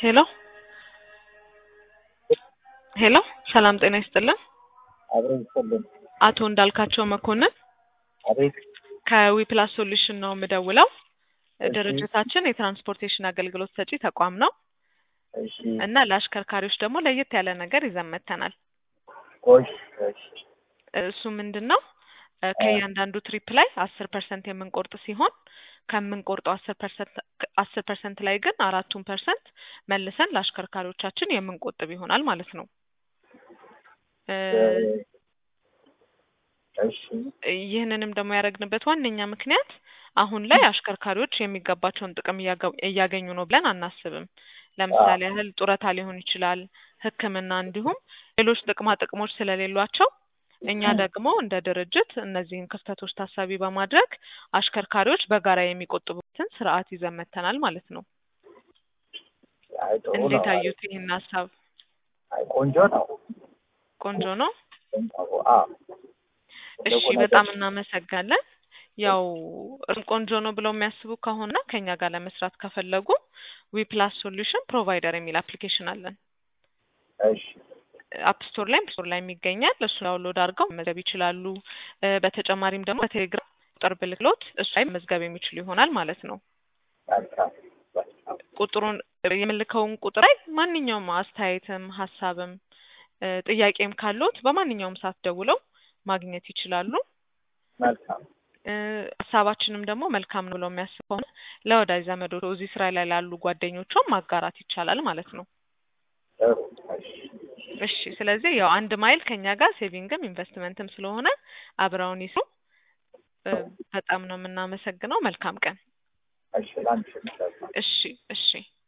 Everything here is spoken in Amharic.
ሄሎ ሄሎ ሰላም ጤና ይስጥልን። አብረን ይስጥልን። አቶ እንዳልካቸው መኮንን አቤት ከዊፕላስ ሶሉሽን ነው የምደውለው። እሺ። ድርጅታችን የትራንስፖርቴሽን አገልግሎት ሰጪ ተቋም ነው እሺ እና ለአሽከርካሪዎች ደግሞ ለየት ያለ ነገር ይዘን መጥተናል። ቆይ እሺ እሱ ምንድን ነው እ ከእያንዳንዱ ትሪፕ ላይ አስር ፐርሰንት የምንቆርጥ ሲሆን ከምንቆርጠው አስር ፐርሰንት አስር ፐርሰንት ላይ ግን አራቱን ፐርሰንት መልሰን ለአሽከርካሪዎቻችን የምንቆጥብ ይሆናል ማለት ነው። እ እሺ ይህንንም ደግሞ ያደረግንበት ዋነኛ ምክንያት አሁን ላይ አሽከርካሪዎች የሚገባቸውን ጥቅም እያገ- እያገኙ ነው ብለን አናስብም። ለምሳሌ ያህል ጡረታ ሊሆን ይችላል፣ ሕክምና እንዲሁም ሌሎች ጥቅማ ጥቅሞች ስለሌሏቸው እኛ ደግሞ እንደ ድርጅት እነዚህን ክፍተቶች ታሳቢ በማድረግ አሽከርካሪዎች በጋራ የሚቆጥቡበትን ስርዓት ይዘን መጥተናል ማለት ነው። አይ ጥሩ ነው። እንዴት አዩት ይህን ሀሳብ? አይ ቆንጆ ነው። ቆንጆ ነው። ቆንጆ አዎ እሺ ትልቁ በጣም ነገር- እናመሰግናለን። ያው እርም ቆንጆ ነው ብለው የሚያስቡ ከሆነ ከኛ ጋር ለመስራት ከፈለጉ ዊፕላስ ሶሉሽን ፕሮቫይደር የሚል አፕሊኬሽን አለን። እሺ አፕ ስቶር ላይም ስቶር ላይም ይገኛል። እሱ ዳውንሎድ አድርገው መመዝገብ ይችላሉ። እ በተጨማሪም ደግሞ በቴሌግራም ቁጥር ብልክሎት እሱ ላይ መመዝገብ የሚችሉ ይሆናል ማለት ነው። መልካም መልካም ቁጥሩን የምልከውን ቁጥር ላይ ማንኛውም አስተያየትም ሀሳብም እ ጥያቄም ካሉት በማንኛውም ሰዓት ደውለው ማግኘት ይችላሉ። መልካም እ ሀሳባችንም ደግሞ መልካም ነው ብለው የሚያስብ ከሆነ ለወዳጅ ዘመዶ እዚህ ስራ ላይ ላሉ ጓደኞቿም ማጋራት ይቻላል ማለት ነው። ጥሩ እሺ እሺ ስለዚህ ያው አንድ ማይል ከኛ ጋር ሴቪንግም ኢንቨስትመንትም ስለሆነ አብረውን ይስሩ። እ በጣም ነው የምናመሰግነው። መልካም ቀን። እሺ ላንቺ መልካም እሺ እሺ